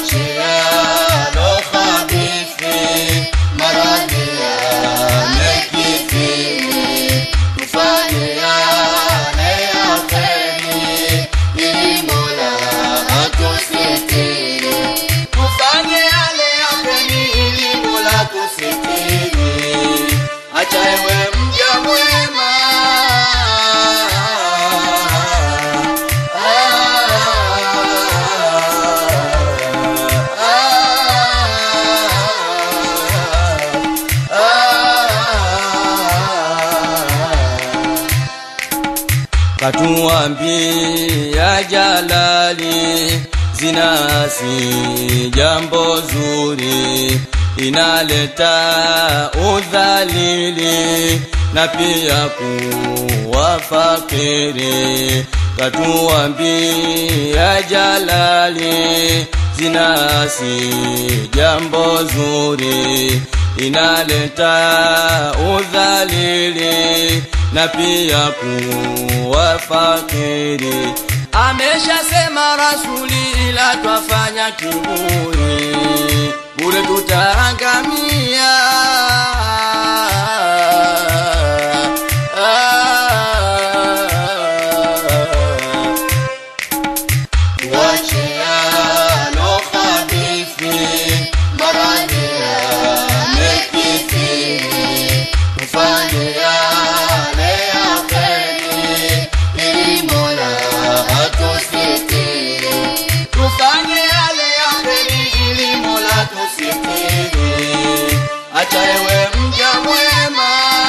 tuachiano khabithi, maradhi yamekithiri, tufanyiane ya kheri, ili Mola atusitiri. Tufanye yale ya kheri, ili Mola tusitiri. Acha ewe mja mwema katuambia Jalali, zina si jambo zuri, inaleta udhalili na pia kuwa fakiri. Katuambia Jalali, zina si jambo zuri, inaleta udhalili na pia kuwa fakiri. Ameshasema Rasuli, ila twafanya kiburi, bure tutaangamia. Tuachiano khabithi, maradhi yamekithiri, tufanye yale ya kheri, ili Mola atusitiri. Tufanye yale ya kheri, ili Mola tusitiri. Acha ewe mja mwema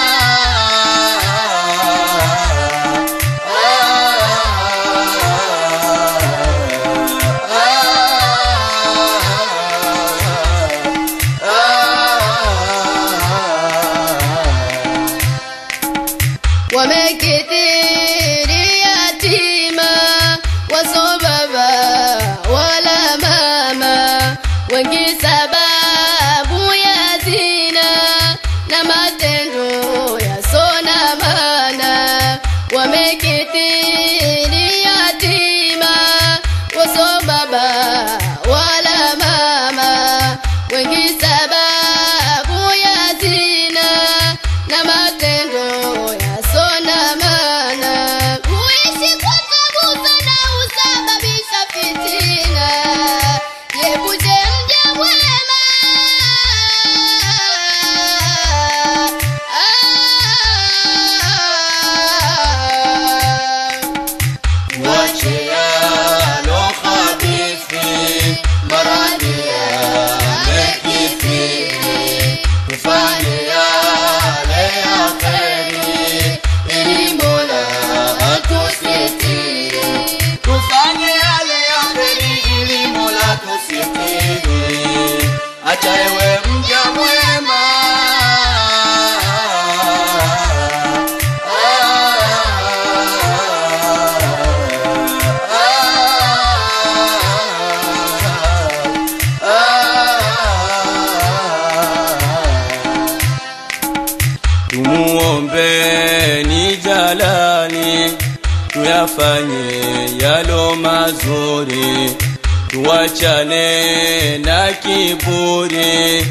wamekithiri yatima waso baba wala mama wengi sababu ya zina na matendo yasona mana wamekithiri yatima waso baba wala mama wengi sababu ya zina na matendo yasona mana kuishi kwa tabu sana husababisha fitina yebuje mja mwema ah. Tuachiano khabithi, maradhi yamekithiri, tufanye yale ya kheri, ili Mola atusitiri. Tufanye yale ya kheri, ili Mola tusitiri. Acha ewe mja mwema Tumuombeni Jalali, tuyafanye yalo mazuri, tuwachane na kiburi,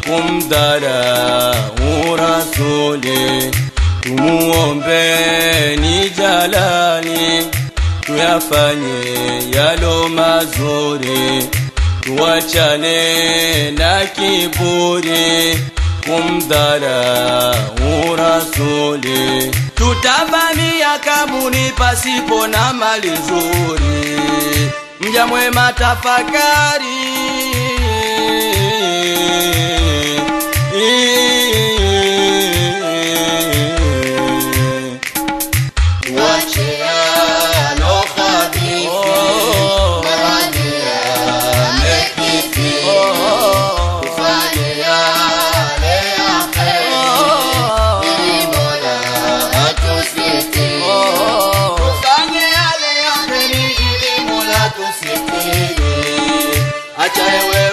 kumdharau Rasuli. Tumuombeni Jalali, tuyafanye yalo mazuri, tuwachane na kiburi kumdharau Rasuli. Tutavamia kabuni pasipo na mali nzuri, mja mwema tafakari. Tuachiano khabithi, maradhi yamekithiri, tufanye yale ya kheri, ili Mola atusitiri. Tufanye yale ya kheri, ili Mola tusitiri. Acha ewe